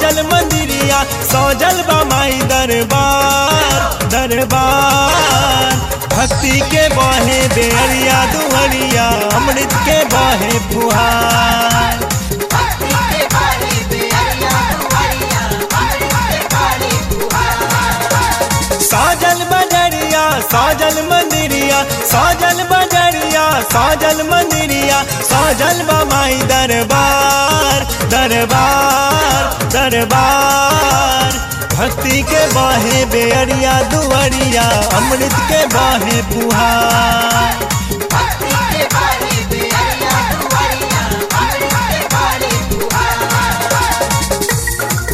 सजल मंदिरिया सजल बा माई दरबार दरबार भक्ति के बहे बेअरिया दुअरिया अमृत के बहे फुहार भक्ति के बारे बेअरिया दुआरिया अमृत के बारे फुहार साजल बजरिया साजल मंदिरिया साजल बजरिया साजल मंदिरिया साजल बमाई दरबार दरबार दरबार भक्ति के बाहे बेअरिया दुअरिया अमृत के बाहे पुहार भक्ति के बारे बेअरिया दुआरिया अमृत के बारे फुहार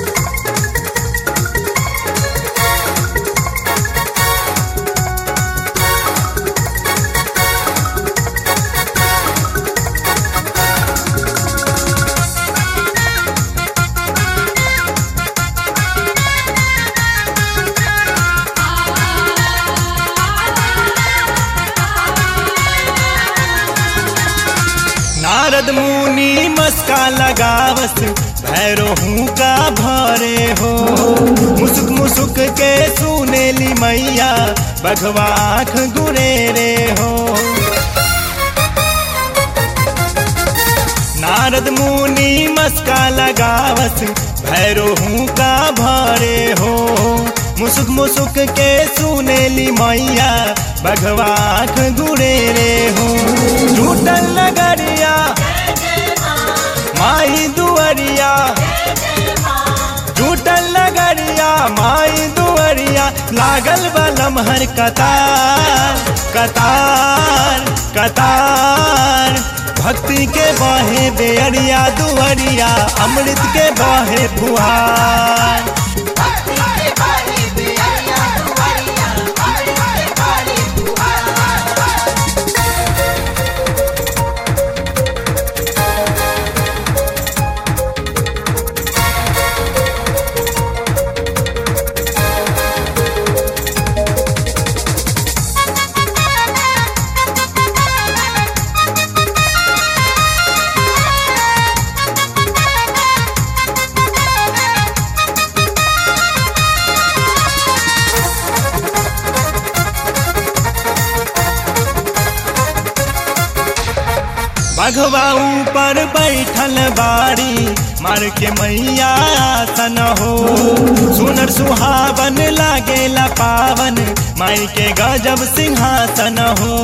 नारद मुनि मस्का लगावस भैरो हूँ का भरे हो मुसुक मुसुक के सुनेली मैया बघवा आँख गुरे रे हो नारद मुनि मस्का लगावस भैरो हूँ का भरे हो मुसुक मुसुक के सुनेली मैया बघवा आँख गुरे रे हो झूठल लगरिया माई दुअरिया झूठल लगरिया माई दुअरिया लागल बलम हर कतार कतार कतार भक्ति के बहे बेअरिया दुअरिया अमृत के बहे फुहार भक्ति के बारे बेअरिया दुआरिया अमृत के बारे फुहार बघवा ऊपर बैठल बाड़ी मार के मैया आसन हो सुनर सुहावन लागेला पावन माई के गजब सिंहासन हो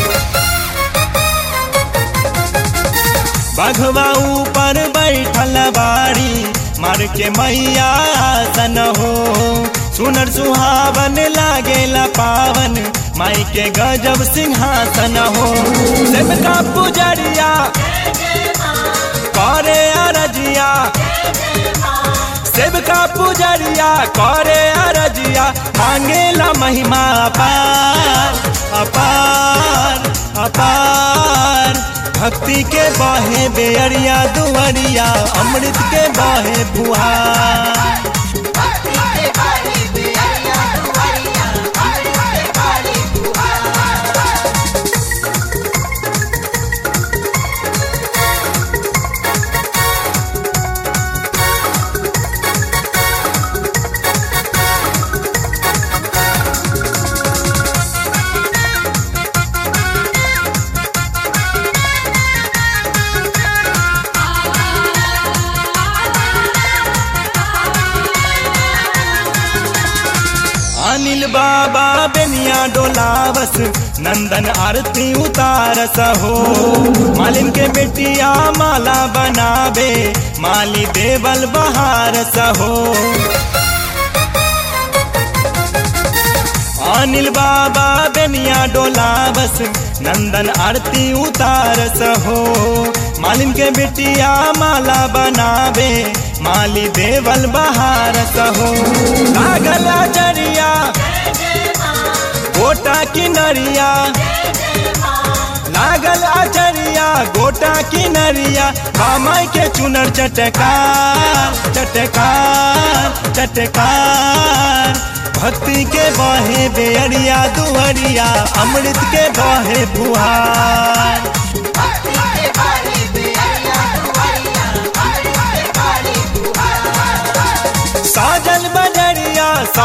बघवा ऊपर बैठल बाड़ी मार के मैया आसन हो सुनर सुहावन लागेला पावन माई के गजब सिंहासन हो सेवका पुजरिया करे अरजिया सेवका पुजरिया करे अरजिया मांगेला महिमा अपार अपार अपार भक्ति के बहे बेअरिया दुअरिया अमृत के बहे फुहार भक्ति के बारे बेअरिया दुआरिया अमृत के बारे फुहार भक्ति के बहे बेअरिया दुअरिया अमृत के बहे फुहार भक्ति के बारे बेअरिया दुआरिया अमृत के बारे फुहार भक्ति के बारे बेअरिया दुआरिया अमृत के बारे फुहार भक्ति के बारे बेअरिया दुआरिया अमृत के बारे फुहार अनिल बाबा बेनिया डोलावस नंदन आरती उतारस हो मालिन के बेटिया माला बनावे माली देवल बहारस हो अनिल बाबा बेनिया डोलावस नंदन आरती उतारस हो मालिन के बेटिया माला बनावे माली देवल बहारस हो लागल जरिया गोटा किनरिया लागल आचरिया गोटा किनरिया बामाई के चुनर चटकार चटकार चटकार भक्ति के बहे बेअरिया दुअरिया अमृत के बहे फुहार भक्ति के बारे बेअरिया दुआरिया अमृत के बारे फुहार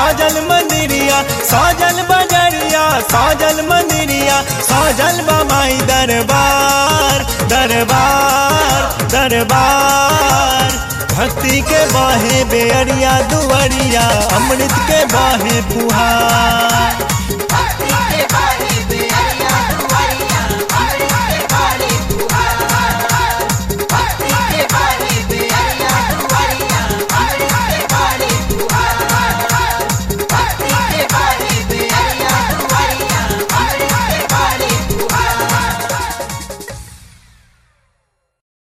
साजल मंदिरिया साजल बजरिया साजल मंदिरिया साजल बमाई दरबार दरबार दरबार भक्ति के बाहे बेअरिया दुआरिया अमृत के बाहे फुहार